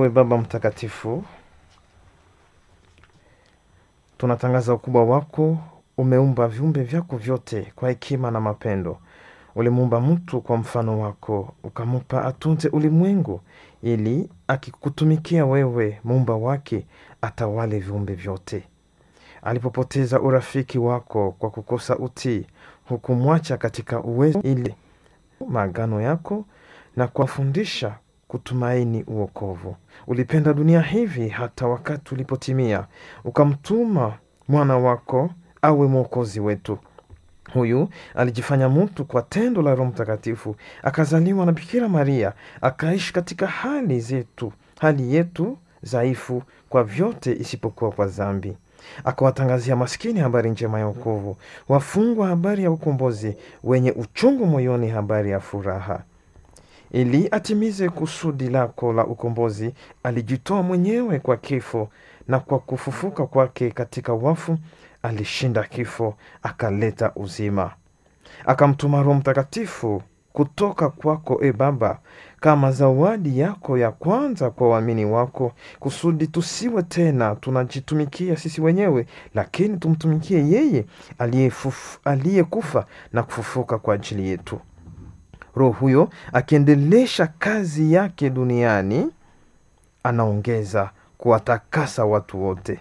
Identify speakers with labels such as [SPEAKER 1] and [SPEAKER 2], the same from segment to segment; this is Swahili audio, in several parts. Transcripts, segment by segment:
[SPEAKER 1] Ewe Baba Mtakatifu, tunatangaza ukubwa wako. Umeumba viumbe vyako vyote kwa hekima na mapendo. Ulimuumba mtu kwa mfano wako, ukamupa atunze ulimwengu, ili akikutumikia wewe, muumba wake, atawale viumbe vyote. Alipopoteza urafiki wako kwa kukosa utii, hukumwacha katika uwezo, ili maagano yako na kuwafundisha kutumaini uokovu. Ulipenda dunia hivi hata wakati ulipotimia, ukamtuma mwana wako awe mwokozi wetu. Huyu alijifanya mtu kwa tendo la Roho Mtakatifu, akazaliwa na Bikira Maria, akaishi katika hali zetu, hali yetu dhaifu kwa vyote isipokuwa kwa dhambi. Akawatangazia maskini habari njema ya wokovu, wafungwa habari ya ukombozi, wenye uchungu moyoni habari ya furaha. Ili atimize kusudi lako la ukombozi, alijitoa mwenyewe kwa kifo, na kwa kufufuka kwake katika wafu alishinda kifo, akaleta uzima. Akamtuma Roho Mtakatifu kutoka kwako, e Baba, kama zawadi yako ya kwanza kwa waamini wako, kusudi tusiwe tena tunajitumikia sisi wenyewe, lakini tumtumikie yeye aliyefuf- aliyekufa na kufufuka kwa ajili yetu. Roho huyo akiendelesha kazi yake duniani, anaongeza kuwatakasa watu wote.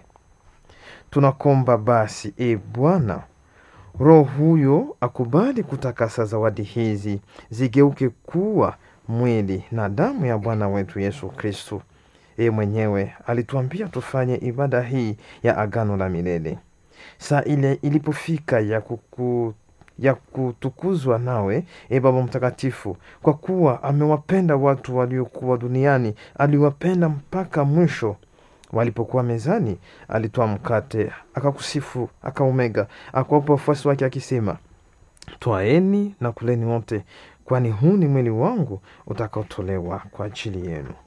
[SPEAKER 1] Tunakomba basi, e Bwana, Roho huyo akubali kutakasa zawadi hizi zigeuke kuwa mwili na damu ya Bwana wetu Yesu Kristu. Yeye mwenyewe alituambia tufanye ibada hii ya agano la milele. Saa ile ilipofika ya kuku ya kutukuzwa nawe, e Baba Mtakatifu, kwa kuwa amewapenda watu waliokuwa duniani, aliwapenda mpaka mwisho. Walipokuwa mezani, alitoa mkate, akakusifu, akaumega, akawapa wafuasi wake akisema, twaeni na kuleni wote, kwani huu ni mwili wangu utakaotolewa kwa ajili yenu.